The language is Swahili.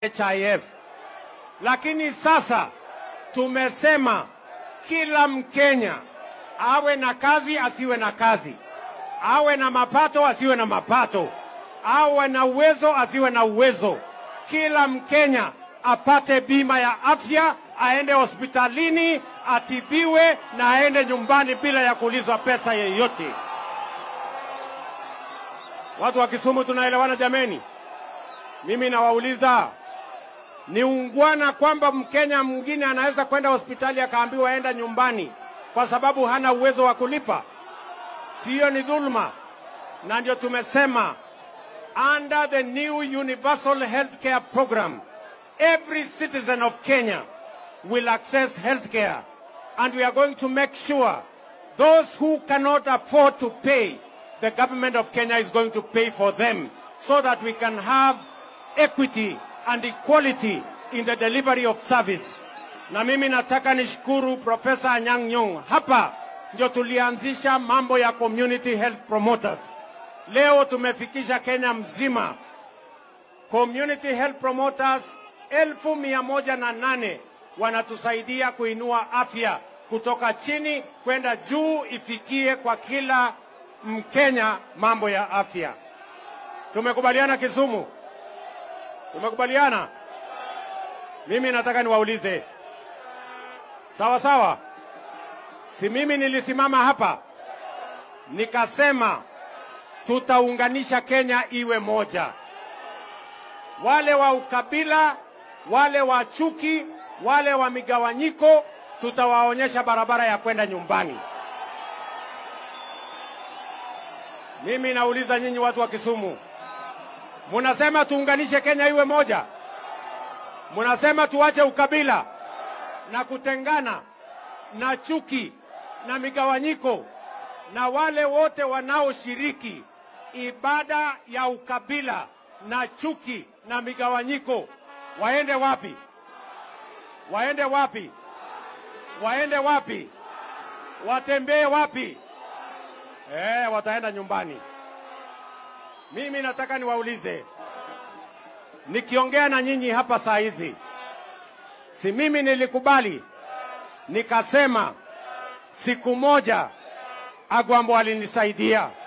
HIF. Lakini sasa tumesema kila Mkenya awe na kazi asiwe na kazi, awe na mapato asiwe na mapato, awe na uwezo asiwe na uwezo, kila Mkenya apate bima ya afya, aende hospitalini atibiwe na aende nyumbani bila ya kuulizwa pesa yeyote. Watu wa Kisumu tunaelewana jameni? Mimi nawauliza, ni ungwana kwamba Mkenya mwingine anaweza kwenda hospitali akaambiwa aenda nyumbani kwa sababu hana uwezo wa kulipa? Siyo ni dhuluma? Na ndio tumesema under the new universal healthcare program every citizen of Kenya will access healthcare and we are going to make sure those who cannot afford to pay the government of Kenya is going to pay for them so that we can have equity and equality in the delivery of service. Na mimi nataka nishukuru Profesa Anyang' Nyong'o. Hapa ndio tulianzisha mambo ya community health promoters. Leo tumefikisha Kenya mzima community health promoters elfu mia moja na nane wanatusaidia kuinua afya kutoka chini kwenda juu, ifikie kwa kila Mkenya mambo ya afya. Tumekubaliana Kisumu? Tumekubaliana? Mimi nataka niwaulize, sawa sawa, si mimi nilisimama hapa nikasema tutaunganisha Kenya iwe moja. Wale wa ukabila, wale wa chuki, wale wa migawanyiko, tutawaonyesha barabara ya kwenda nyumbani. Mimi nauliza nyinyi watu wa Kisumu, munasema tuunganishe Kenya iwe moja? Munasema tuache ukabila na kutengana na chuki na migawanyiko, na wale wote wanaoshiriki ibada ya ukabila na chuki na migawanyiko waende wapi? Waende wapi? Waende wapi? Watembee wapi? Eh, wataenda nyumbani. Mimi nataka niwaulize, nikiongea na nyinyi hapa saa hizi, si mimi nilikubali nikasema siku moja Agwambo alinisaidia